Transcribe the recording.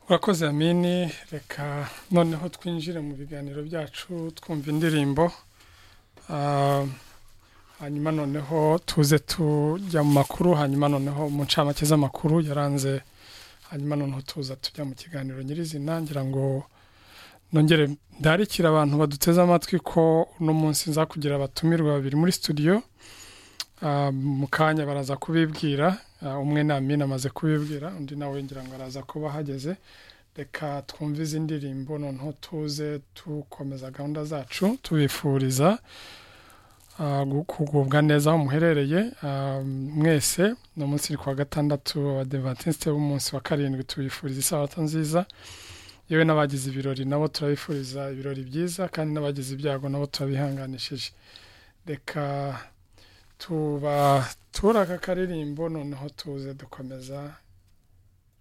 urakoze amini reka noneho twinjire mu biganiro byacu twumva indirimbo hanyuma noneho tuze tujya mu makuru hanyuma noneho mu ncamake z'amakuru yaranze hanyuma noneho tuza tujya mu kiganiro nyirizina ngira ngo nongere ndarikira abantu baduteze amatwi ko uno munsi nza kugira abatumirwa babiri muri studio mu kanya baraza kubibwira umwe ni amina amaze kubibwira undi nawe ngira ngo araza kuba ahageze reka twumve izi ndirimbo noneho tuze dukomeza gahunda zacu tubifuriza kugubwa neza aho muherereye mwese ni umunsi ni kuwa gatandatu abadivantisite b'umunsi wa karindwi tubifuriza isabato nziza yewe n'abagize ibirori nabo turabifuriza ibirori byiza kandi n'abagize ibyago nabo turabihanganishije reka tuba turaka akaririmbo noneho tuze dukomeza